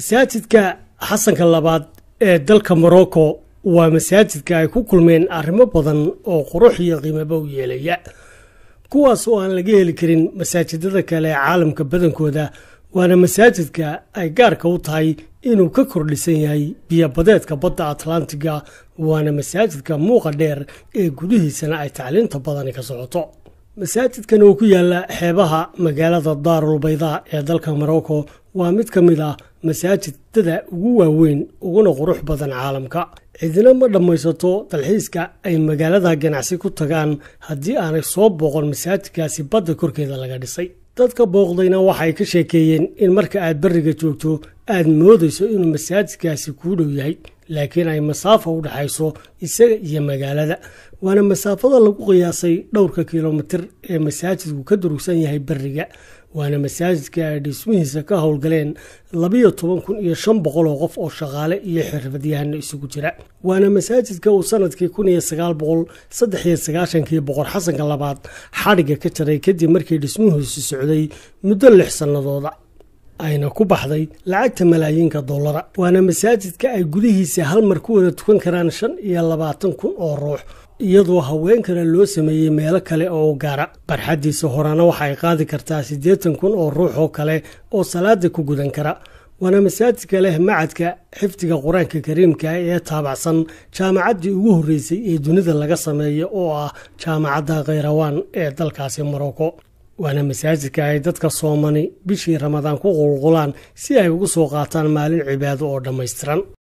masaajidka xasanka labaad ee dalka morocco waa masaajidka ay ku kulmeen arrimo badan oo qurux iyo qiimaba u yeelaya kuwaas oo aan laga heli karin masaajidada kale ee caalamka badankooda waana masaajidka ay gaarka u tahay inuu ka kordhisan yahay biyobadeedka badda atlantiga waana masaajidka muuqa dheer ee gudihiisana ay tacliinta badani ka socoto masaajidkan oo ku yaala xeebaha magaalada daarul baydaa ee dalka morocco waa mid ka mid ah masaajidada ugu waaweyn uguna qurux badan caalamka cidina ma dhammaysato dalxiiska ay magaalada ganacsi ku tagaan haddii aanay soo booqon masaajidkaasi badda korkeeda laga dhisay dadka booqdayna waxay ka sheekeeyeen in marka aad beriga joogto aad moodayso inuu masaajidkaasi kuu dhow yahay laakiin ay masaafo u dhexayso isaga iyo magaalada waana masaafada lagu qiyaasay dhowrka kilomitir ee masaajidku ka durugsan yahay beriga waana masaajidka ay dhismihiisa ka howlgaleen labiyo toban kun iyo shan boqol oo qof oo shaqaale iyo xirfadyahano isugu jira waana masaajidka uu sanadkii kun iyo sagaal boqol saddex iyo sagaashankii boqor xasanka labaad xadhigga ka jaray kadib markii dhismihiisu socday muddo lix sannadooda ayna ku baxday lacagta malaayiinka dollara waana masaajidka ay gudihiisa hal mar ku wada tukan karaan shan iyo labaatan kun oo ruux iyadoo haweenkana loo sameeyey meelo kale oo u gaara barxaddiisa horena waxa ay qaadi kartaa siddeetan kun oo ruux oo kale oo salaada ku gudan kara waana masaajidka leh macadka xifdiga qur-aanka kariimka ee taabacsan jaamacaddii ugu horreysay ee dunida laga sameeyo oo ah jaamacadda khayrawaan ee dalkaasi morocco waana masaajidka ay dadka soomani bishii ramadaan ku qulqulaan si ay ugu soo qaataan maalin cibaado oo dhammaystiran